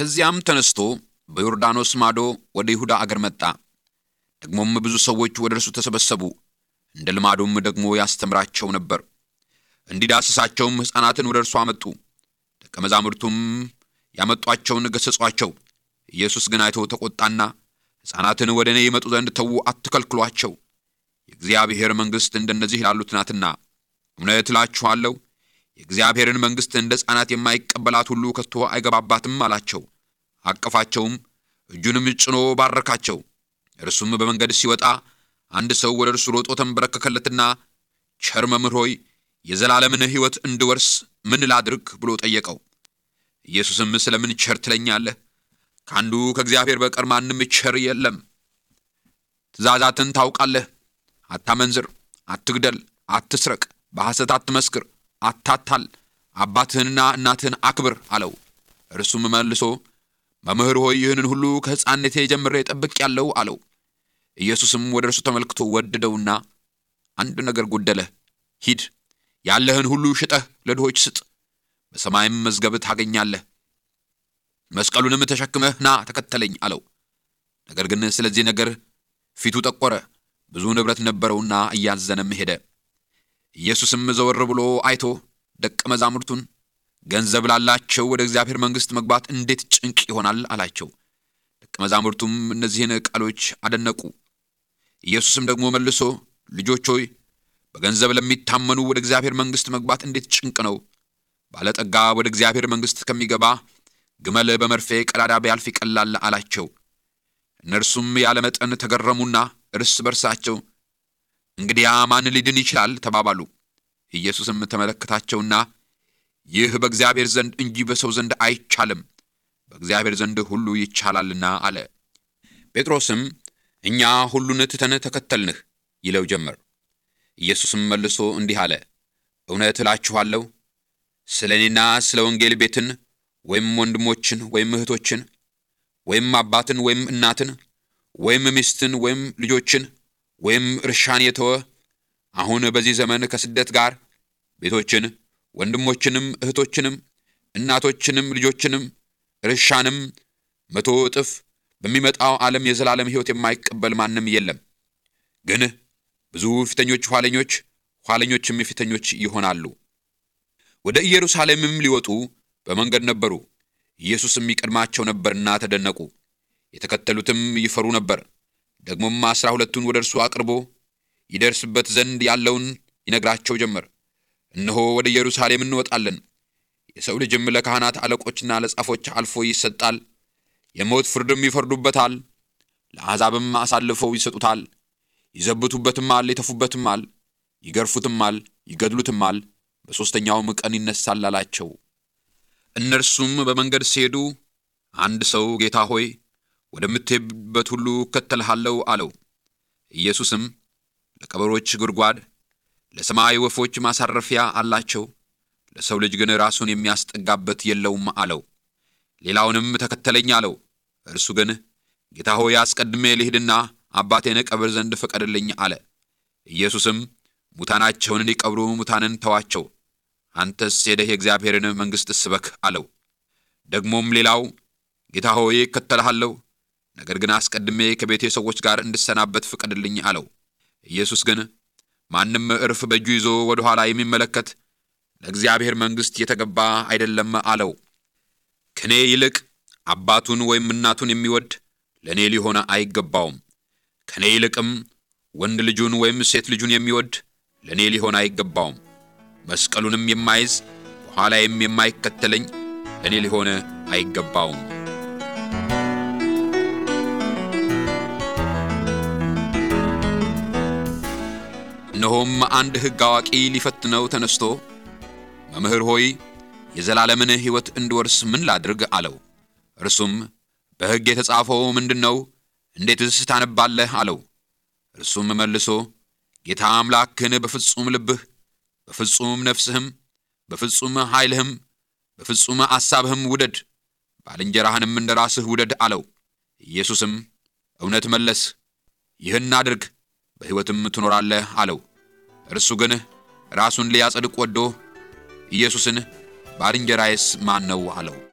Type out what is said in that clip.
ከዚያም ተነስቶ በዮርዳኖስ ማዶ ወደ ይሁዳ አገር መጣ። ደግሞም ብዙ ሰዎች ወደ እርሱ ተሰበሰቡ። እንደ ልማዱም ደግሞ ያስተምራቸው ነበር። እንዲዳስሳቸውም ሕፃናትን ወደ እርሱ አመጡ። ደቀ መዛሙርቱም ያመጧቸውን ገሠጿቸው። ኢየሱስ ግን አይቶ ተቈጣና ሕፃናትን ወደ እኔ ይመጡ ዘንድ ተዉ፣ አትከልክሏቸው፣ የእግዚአብሔር መንግሥት እንደነዚህ ላሉት ናትና። እውነት እላችኋለሁ የእግዚአብሔርን መንግሥት እንደ ሕፃናት የማይቀበላት ሁሉ ከቶ አይገባባትም አላቸው። አቀፋቸውም፣ እጁንም ጭኖ ባረካቸው። እርሱም በመንገድ ሲወጣ አንድ ሰው ወደ እርሱ ሮጦ ተንበረከከለትና ቸር መምህር ሆይ የዘላለምን ሕይወት እንድወርስ ምን ላድርግ ብሎ ጠየቀው። ኢየሱስም ስለምን ቸር ትለኛለህ? ከአንዱ ከእግዚአብሔር በቀር ማንም ቸር የለም። ትእዛዛትን ታውቃለህ። አታመንዝር፣ አትግደል፣ አትስረቅ፣ በሐሰት አትመስክር፣ አታታል፣ አባትህንና እናትህን አክብር አለው። እርሱም መልሶ መምህር ሆይ ይህንን ሁሉ ከሕፃንነቴ ጀምሬ ጠብቄአለሁ አለው። ኢየሱስም ወደ እርሱ ተመልክቶ ወደደውና አንድ ነገር ጎደለህ፣ ሂድ ያለህን ሁሉ ሽጠህ ለድሆች ስጥ፣ በሰማይም መዝገብ ታገኛለህ፣ መስቀሉንም ተሸክመህ ና ተከተለኝ አለው። ነገር ግን ስለዚህ ነገር ፊቱ ጠቆረ፣ ብዙ ንብረት ነበረውና እያዘነም ሄደ። ኢየሱስም ዘወር ብሎ አይቶ ደቀ መዛሙርቱን ገንዘብ ላላቸው ወደ እግዚአብሔር መንግሥት መግባት እንዴት ጭንቅ ይሆናል አላቸው። ደቀ መዛሙርቱም እነዚህን ቃሎች አደነቁ። ኢየሱስም ደግሞ መልሶ ልጆች ሆይ በገንዘብ ለሚታመኑ ወደ እግዚአብሔር መንግሥት መግባት እንዴት ጭንቅ ነው! ባለጠጋ ወደ እግዚአብሔር መንግሥት ከሚገባ ግመል በመርፌ ቀዳዳ ቢያልፍ ይቀላል አላቸው። እነርሱም ያለ መጠን ተገረሙና እርስ በርሳቸው እንግዲያ ማን ሊድን ይችላል ተባባሉ። ኢየሱስም ተመለከታቸውና ይህ በእግዚአብሔር ዘንድ እንጂ በሰው ዘንድ አይቻልም፣ በእግዚአብሔር ዘንድ ሁሉ ይቻላልና አለ። ጴጥሮስም እኛ ሁሉን ትተን ተከተልንህ ይለው ጀመር። ኢየሱስም መልሶ እንዲህ አለ፣ እውነት እላችኋለሁ ስለ እኔና ስለ ወንጌል ቤትን ወይም ወንድሞችን ወይም እህቶችን ወይም አባትን ወይም እናትን ወይም ሚስትን ወይም ልጆችን ወይም እርሻን የተወ አሁን በዚህ ዘመን ከስደት ጋር ቤቶችን ወንድሞችንም እህቶችንም እናቶችንም ልጆችንም እርሻንም መቶ እጥፍ በሚመጣው ዓለም የዘላለም ሕይወት የማይቀበል ማንም የለም። ግን ብዙ ፊተኞች ኋለኞች፣ ኋለኞችም ፊተኞች ይሆናሉ። ወደ ኢየሩሳሌምም ሊወጡ በመንገድ ነበሩ። ኢየሱስም ይቀድማቸው ነበርና ተደነቁ። የተከተሉትም ይፈሩ ነበር። ደግሞም አሥራ ሁለቱን ወደ እርሱ አቅርቦ ይደርስበት ዘንድ ያለውን ይነግራቸው ጀመር። እነሆ ወደ ኢየሩሳሌም እንወጣለን፣ የሰው ልጅም ለካህናት አለቆችና ለጻፎች አልፎ ይሰጣል፣ የሞት ፍርድም ይፈርዱበታል፣ ለአሕዛብም አሳልፈው ይሰጡታል፣ ይዘብቱበትማል፣ ይተፉበትማል፣ ይገርፉትማል፣ ይገድሉትማል፣ በሦስተኛውም ቀን ይነሳል አላቸው። እነርሱም በመንገድ ሲሄዱ አንድ ሰው ጌታ ሆይ ወደምትሄድበት ሁሉ እከተልሃለሁ አለው። ኢየሱስም ለቀበሮች ጉድጓድ፣ ለሰማይ ወፎች ማሳረፊያ አላቸው፣ ለሰው ልጅ ግን ራሱን የሚያስጠጋበት የለውም አለው። ሌላውንም ተከተለኝ አለው። እርሱ ግን ጌታ ሆይ አስቀድሜ ልሂድና አባቴን ቀብር ዘንድ ፍቀድልኝ አለ። ኢየሱስም ሙታናቸውን እንዲቀብሩ ሙታንን ተዋቸው፣ አንተስ ሄደህ የእግዚአብሔርን መንግሥት ስበክ አለው። ደግሞም ሌላው ጌታ ሆይ እከተልሃለሁ፣ ነገር ግን አስቀድሜ ከቤቴ ሰዎች ጋር እንድሰናበት ፍቀድልኝ አለው። ኢየሱስ ግን ማንም እርፍ በእጁ ይዞ ወደ ኋላ የሚመለከት ለእግዚአብሔር መንግሥት የተገባ አይደለም አለው። ከእኔ ይልቅ አባቱን ወይም እናቱን የሚወድ ለእኔ ሊሆን አይገባውም። ከእኔ ይልቅም ወንድ ልጁን ወይም ሴት ልጁን የሚወድ ለእኔ ሊሆን አይገባውም። መስቀሉንም የማይዝ በኋላዬም የማይከተለኝ ለእኔ ሊሆን አይገባውም። እነሆም አንድ ሕግ አዋቂ ሊፈትነው ተነስቶ መምህር ሆይ የዘላለምን ሕይወት እንድወርስ ምን ላድርግ አለው። እርሱም በሕግ የተጻፈው ምንድን ነው? እንዴትስ ታነባለህ? አለው። እርሱም መልሶ ጌታ አምላክህን በፍጹም ልብህ፣ በፍጹም ነፍስህም፣ በፍጹም ኃይልህም፣ በፍጹም አሳብህም ውደድ፣ ባልንጀራህንም እንደ ራስህ ውደድ አለው። ኢየሱስም እውነት መለስ፣ ይህን አድርግ በሕይወትም ትኖራለህ አለው። እርሱ ግን ራሱን ሊያጸድቅ ወዶ ኢየሱስን ባልንጀራዬስ ማን ነው አለው።